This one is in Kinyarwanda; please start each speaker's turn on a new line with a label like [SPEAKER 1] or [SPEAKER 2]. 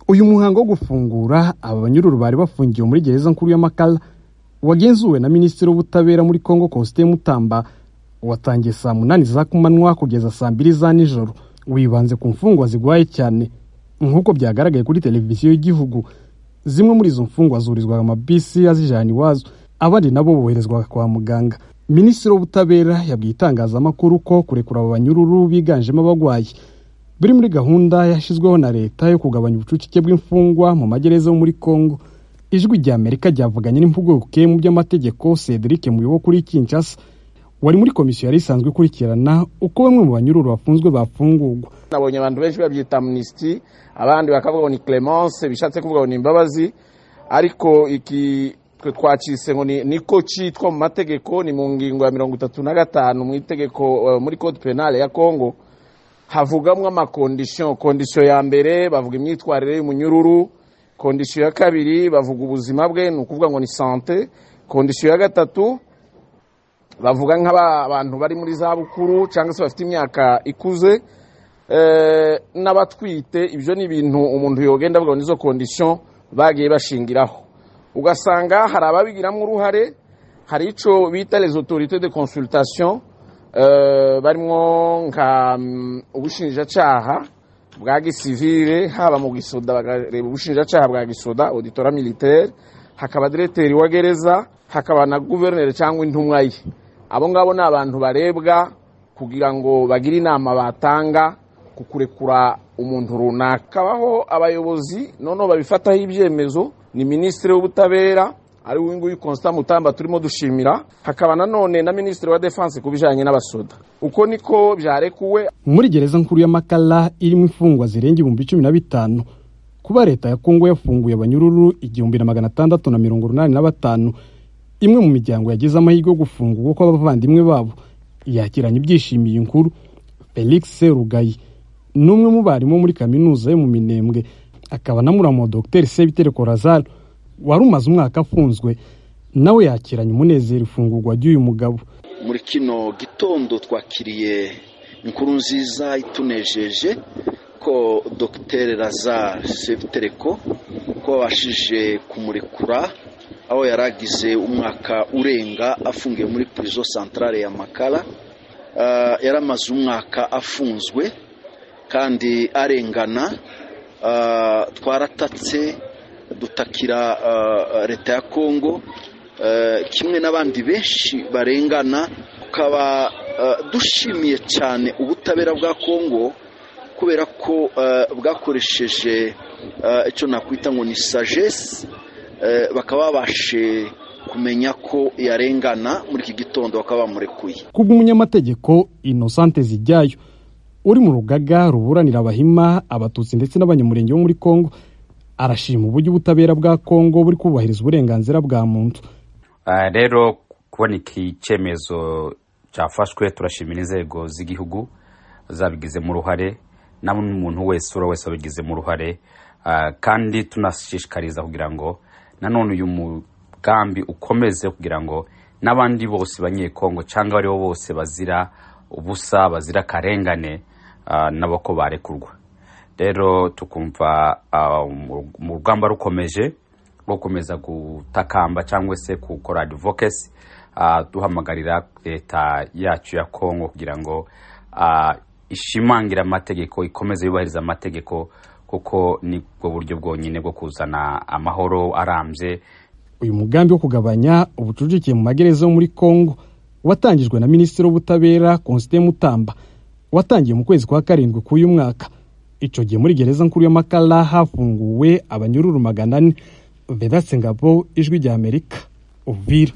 [SPEAKER 1] uyu muhango wo gufungura aba banyururu bari bafungiwe muri gereza nkuru y'amakara wagenzuwe na minisitiri w'ubutabera muri congo kosite mutamba watangiye saa munani za kumanywa kugeza saa mbiri za nijoro wibanze ku mfungwa ziguhaye cyane nk'uko byagaragaye kuri televiziyo y'igihugu zimwe muri izo mfungwa zurizwaga amabisi azijana iwazo abandi nabo boherezwaga kwa muganga minisitiri w'ubutabera yabwiye itangazamakuru ko kurekura aba banyururu biganjemo abagwayi biri muri gahunda yashyizweho na leta yo kugabanya ubucucike bw'imfungwa mu magereza yo muri congo ijwi rya amerika ryavuganye n'impuguke mu by'amategeko cedric muyobo kuri kinshasa wari muri komisiyo yari isanzwe ikurikirana uko bamwe mu banyururu bafunzwe bafungurwa
[SPEAKER 2] nabonye abantu benshi babyita amnisiti abandi bakavuga ngo ni clemence bishatse kuvuga ngo ni imbabazi ariko iki twe twacise ngo niko cyitwa mu mategeko ni mu ngingo ya mirongo itatu na gatanu mu itegeko muri code penale ya congo havugamo amakondisiyo kondisiyo ya mbere bavuga imyitwarire y'umunyururu kondisiyo ya kabiri bavuga ubuzima bwe ni ukuvuga ngo ni sante kondisiyo ya gatatu bavuga nk'abantu bari muri za bukuru cyangwa se bafite imyaka ikuze n'abatwite ibyo ni ibintu umuntu yogenda avuga ngo nizo kondisiyo bagiye bashingiraho ugasanga hari ababigiramo uruhare hari icyo bita les autorités de consultation barimo nka ubushinjacyaha bwa gisivire haba mu gisoda bakareba ubushinjacyaha bwa gisoda auditora militaire hakaba direteri wa gereza hakaba na guverineri cyangwa intumwa ye abo ngabo ni abantu barebwa kugira ngo bagire inama batanga ku kurekura umuntu runaka kabaho abayobozi noneho babifataho ibyemezo ni minisitiri w'ubutabera ari we nguyu constant mutamba turimo dushimira hakaba nanone na minisitiri wa defense ku bijyanye n'abasoda uko niko byarekuwe
[SPEAKER 1] muri gereza nkuru y'amakara irimo imfungwa zirenga ibihumbi cumi na bitanu kuba leta ya kongo yafunguye abanyururu igihumbi na magana atandatu na mirongo inani na batanu imwe mu miryango yagize amahirwe yo gufungurwa kw'abavandimwe babo yakiranye ibyishimiye inkuru felix rugayi ni umwe mu barimu muri kaminuza yo mu minembwe akaba na muramo dogiteri sebiteri korazari wari umaze umwaka afunzwe nawe yakiranye umunezero ifungurwa ry'uyu mugabo
[SPEAKER 3] muri kino gitondo twakiriye inkuru nziza itunejeje ko dogiteri razari sebitereko ko babashije kumurekura aho yari agize umwaka urenga afungiwe muri purizo santarare ya makara yari amaze umwaka afunzwe kandi arengana twaratatse dutakira leta ya kongo kimwe n'abandi benshi barengana tukaba dushimiye cyane ubutabera bwa kongo kubera ko bwakoresheje icyo nakwita ngo ni sagesse bakaba babashe kumenya ko yarengana muri iki gitondo bakaba bamurekuye
[SPEAKER 1] kubw'umunyamategeko inosante zijyayo uri mu rugaga ruburanira abahima abatutsi ndetse n'abanyamurenge bo muri congo arashima uburyo ubutabera bwa congo buri kubahiriza uburenganzira bwa muntu
[SPEAKER 4] rero kubona iki cyemezo cyafashwe turashimira inzego z'igihugu zabigizemo uruhare na buri muntu wese ura wese wabigizemo uruhare kandi tunashishikariza kugira ngo nanone uyu mugambi ukomeze kugira ngo n'abandi bose banyekongo cyangwa abaribo bose bazira ubusa bazira akarengane nabo ko barekurwa rero tukumva mu rugamba rukomeje rwo gukomeza gutakamba cyangwa se gukora adivokesi duhamagarira leta yacu ya kongo kugira ngo ishimangire amategeko ikomeze yubahiriza amategeko kuko nibwo buryo bwonyine bwo kuzana amahoro arambye
[SPEAKER 1] uyu mugambi wo kugabanya ubucucike mu magereza yo muri kongo watangijwe na minisitiri w'ubutabera konsite mutamba watangiye mu kwezi kwa karindwi k'uyu mwaka icyo gihe muri gereza nkuru y'amakara hafunguwe abanyururu magana ane vedatse ngabo ijwi ry'amerika ubwira